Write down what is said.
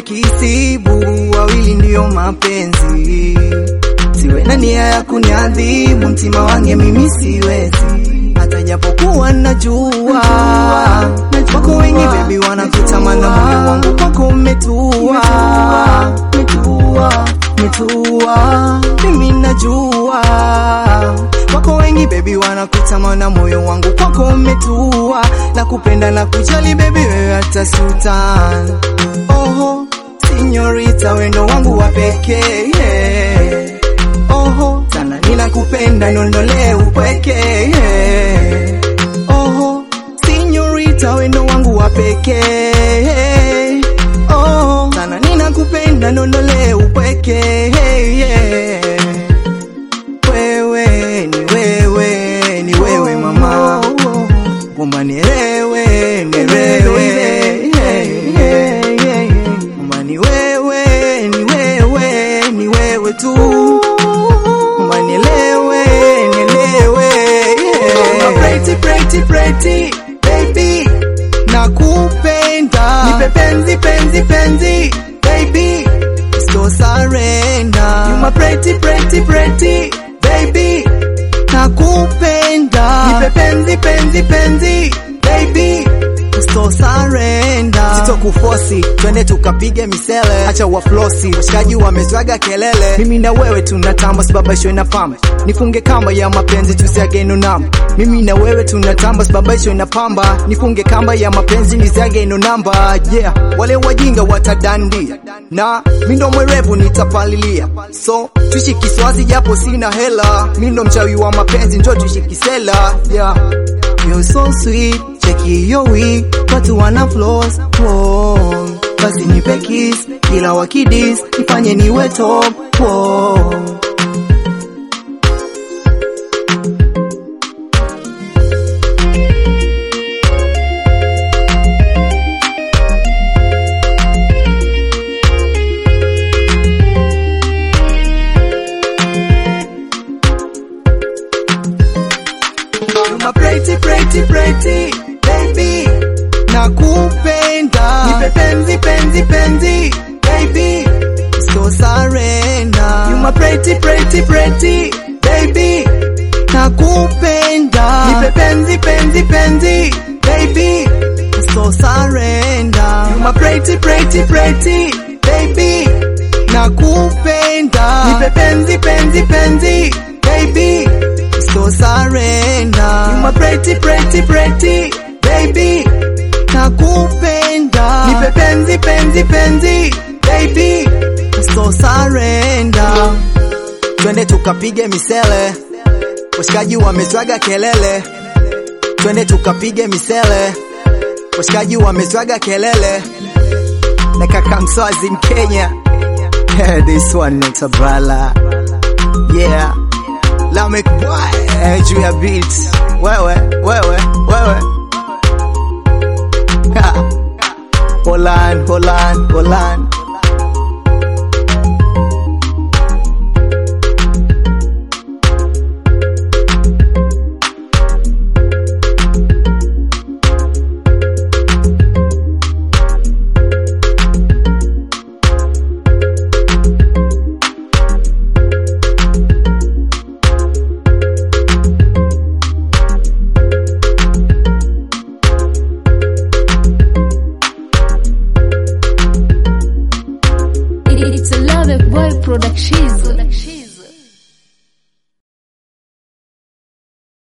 ya kisibu, wawili ndiyo mapenzi. Siwe na nia ya kuniadhibu, mtima wange mimi siwezi, hata japokuwa najua wako wengi baby wanakutamana, moyo wangu kwako umetua, umetua, umetua, mimi najua wako wengi baby wanakutamana, moyo wangu kwako umetua, na kupenda na kujali baby, wewe hata sultan. Oho, sinyorita, wendo wangu wa pekee yeah. Oho, sana ninakupenda, nondole upweke yeah. Oho, sinyorita, wendo wangu wa pekee oh, sana ninakupenda, nondole upweke yeah. Wewe ni wewe ni wewe mama, kwamba nielewe nielewe, kwamba ni wewe ni wewe ni wewe tu, kwamba nielewe nielewe, pretty pretty pretty baby, nakupenda nipe penzi penzi penzi baby, so surrender you my pretty pretty pretty baby, nakupenda nipe penzi penzi penzi baby, so surrender sitokufosi, twende tukapige misele, acha waflosi, washikaji wamezwaga kelele, mimi na wewe tunatamba, sibabaishwe na pamba, nifunge kamba ya mapenzi tusiage ino namba, mimi na wewe tunatamba, sibabaishwe na pamba, nifunge kamba ya mapenzi nisiage ino namba, yeah, wale wajinga watadandia, na mi ndo mwerevu nitapalilia, so tuishi kiswazi japo sina hela, mi ndo mchawi wa mapenzi, njo tuishi kisela, yeah. You're so sweet, cheki your week, watu wana flaws, oh. Basi nipe kiss, kila wakidis, nifanye niwe top, oh. You're my pretty pretty pretty baby, nakupenda nipe penzi penzi penzi baby, so surrender. You my pretty pretty pretty baby, nakupenda nipe penzi penzi penzi baby, so surrender. You my pretty pretty pretty baby, nakupenda nipe penzi penzi penzi baby so surrender. You my pretty pretty pretty baby, nakupenda nipe penzi penzi penzi baby, so surrender. Twende tukapige misele, washikaji wamezwaga kelele. Twende tukapige misele, washikaji wamezwaga kelele. Na kaka Mswazi Mkenya, this one not a bala, yeah Lamek boy eh, juu ya beat wewe wewe wewe Ha. Poland Poland Poland It's a love boy production.